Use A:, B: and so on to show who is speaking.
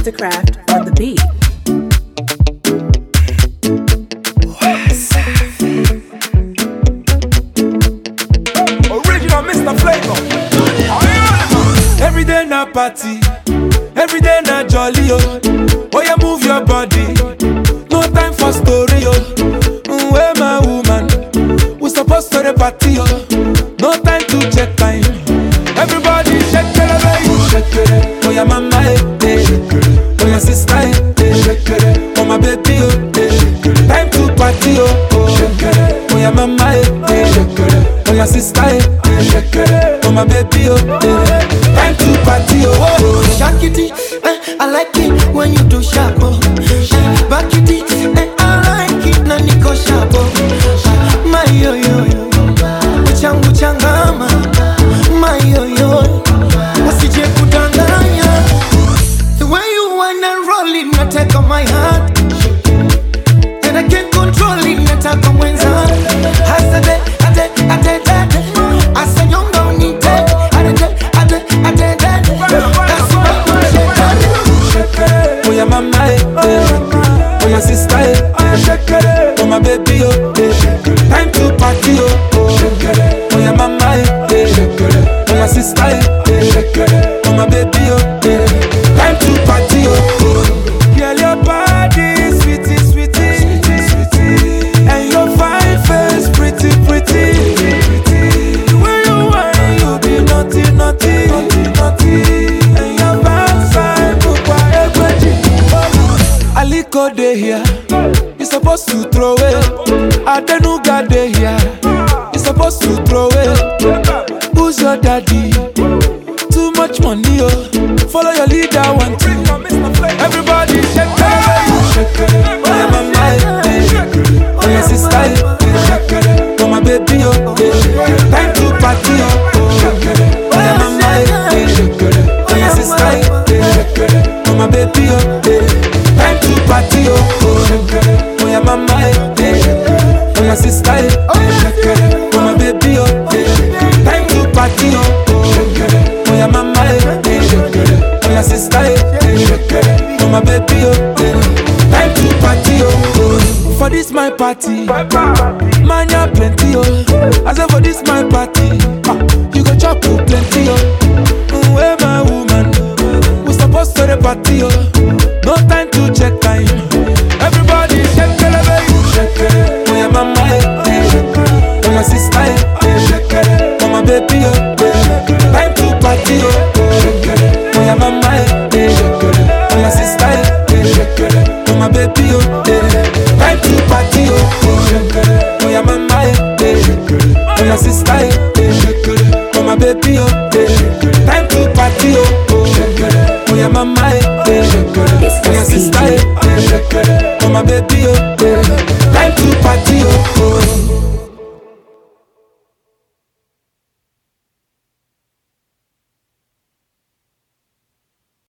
A: Mastercraft on the beat.
B: Original Mr. Flavor. Every day na party, every day na jolly oh. Oh yeah, move your body. No time for story oh. Mm, Where my woman? We supposed to the party oh. No time to check time. Everybody shake it, baby. Shake it. Oh yeah, mama eh, eh. Oh yeah, sister eh, eh. Oh my baby oh. eh. Time to party oh. oh. Oh yeah, mama eh, eh. Oh yeah, sister eh, eh. Oh my baby oh. eh. Time to party oh. oh.
C: Shake it, eh, I like it when you do sharp. Oh. Eh, Back it, eh, I like it na niko sharp. Oh. My yo yo yo, uchangu changama. My yo yo, usije kudanganya. The way you wanna roll it, nataka my heart. And I can't control it, nataka mwenza. Hasade, ade, ade, ade. Asanyonga unite, ade, ade, ade, ade. That's why I'm shaking.
B: Oh yeah, mama eh, eh. Oh yeah, sister eh, eh. Oh my baby oh, eh. Time to party oh, oh. Oh yeah, mama eh, eh. Oh yeah, sister eh, eh. Oh my baby oh, eh. Time to party oh, oh. Girl, your body sweetie, sweetie, sweetie, and your fine face pretty, pretty, pretty. The way you whine, you be naughty, naughty, naughty, naughty, and your backside bukwa egweji. Aliko dey here, you supposed to throw it. Adenuga dey here, you supposed to throw it. Who's your daddy? Too much money, oh. Follow your leader, one two. Everybody shake it, shake it. Oh yeah, mama, eh, eh. oh yeah, sister, eh, eh. oh my baby, oh, eh. time to party, oh. oh. Oh yeah, mama, eh, eh. oh yeah, sister, eh, eh. oh my baby, oh, eh. time to party, oh. oh. Oh yeah, mama, eh, eh. oh yeah, sister, eh, eh. oh my baby, oh, eh. time to party, oh. Oh yeah, mama, eh, eh. oh yeah, sister, eh, eh. oh my baby, oh, eh. time to party, oh. oh. For this my party, man, ya plenty, oh. I say for this my party,